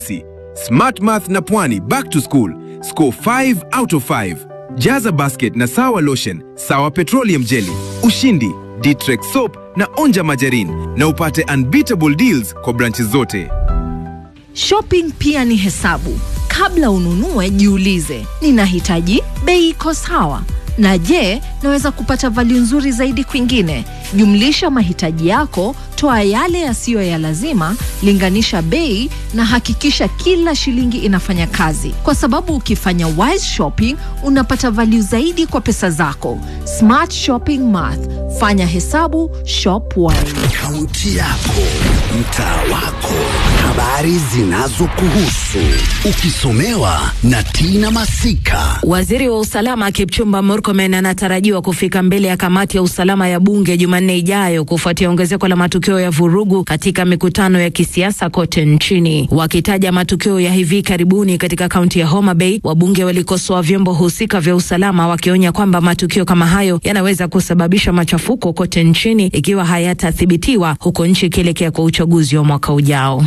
Smart Math na Pwani back to school. Score 5 out of 5. Jaza basket na Sawa Lotion, Sawa Petroleum Jelly, Ushindi, Ditrex Soap na Onja Majarin na upate unbeatable deals kwa branches zote. Shopping pia ni hesabu. Kabla ununue, jiulize, ninahitaji bei iko sawa, na je, naweza kupata value nzuri zaidi kwingine? Jumlisha mahitaji yako, toa yale yasiyo ya lazima, linganisha bei na hakikisha kila shilingi inafanya kazi, kwa sababu ukifanya wise shopping unapata value zaidi kwa pesa zako. Smart shopping math, fanya hesabu, shop wise. Kaunti yako, mtaa wako, habari zinazokuhusu, ukisomewa na Tina Masika. Waziri wa usalama Kipchumba Murkomen anatarajiwa kufika mbele ya kamati ya usalama ya bunge Jumanne ijayo kufuatia ongezeko la matukio ya vurugu katika mikutano ya kisiasa kote nchini. Wakitaja matukio ya hivi karibuni katika kaunti ya Homa Bay, wabunge walikosoa vyombo husika vya usalama wakionya kwamba matukio kama hayo yanaweza kusababisha machafuko kote nchini ikiwa hayatathibitiwa, huko nchi ikielekea kwa uchaguzi wa mwaka ujao.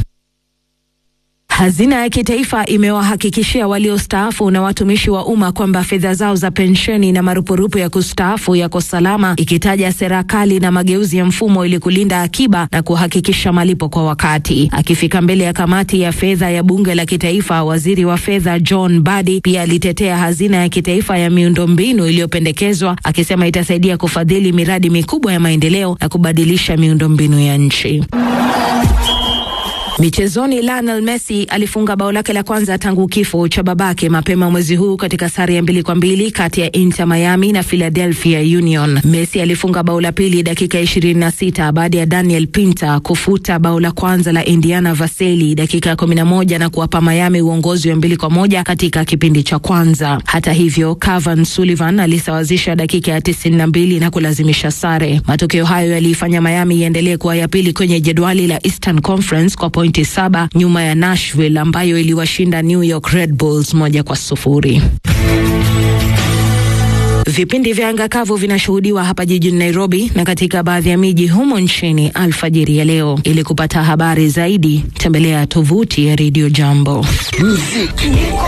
Hazina ya kitaifa imewahakikishia waliostaafu na watumishi wa umma kwamba fedha zao za pensheni na marupurupu ya kustaafu yako salama, ikitaja serikali na mageuzi ya mfumo ili kulinda akiba na kuhakikisha malipo kwa wakati. Akifika mbele ya kamati ya fedha ya bunge la kitaifa, waziri wa fedha John Badi pia alitetea hazina ya kitaifa ya miundombinu iliyopendekezwa, akisema itasaidia kufadhili miradi mikubwa ya maendeleo na kubadilisha miundombinu ya nchi. Michezoni, Lionel Messi alifunga bao lake la kwanza tangu kifo cha babake mapema mwezi huu katika sare ya mbili kwa mbili kati ya Inter Miami na Philadelphia Union. Messi alifunga bao la pili dakika 26 baada ya Daniel Pinta kufuta bao la kwanza la Indiana Vaseli dakika ya 11 na kuwapa Miami uongozi wa mbili kwa moja katika kipindi cha kwanza. Hata hivyo, Cavan Sullivan alisawazisha dakika ya 92 na kulazimisha sare. Matokeo hayo yaliifanya Miami iendelee kuwa ya pili kwenye jedwali la Eastern Conference kwa pointi saba nyuma ya Nashville ambayo iliwashinda New York Red Bulls moja kwa sufuri. Vipindi vya anga kavu vinashuhudiwa hapa jijini Nairobi na katika baadhi ya miji humo nchini alfajiri ya leo. Ili kupata habari zaidi, tembelea tovuti ya Radio Jambo. Muziki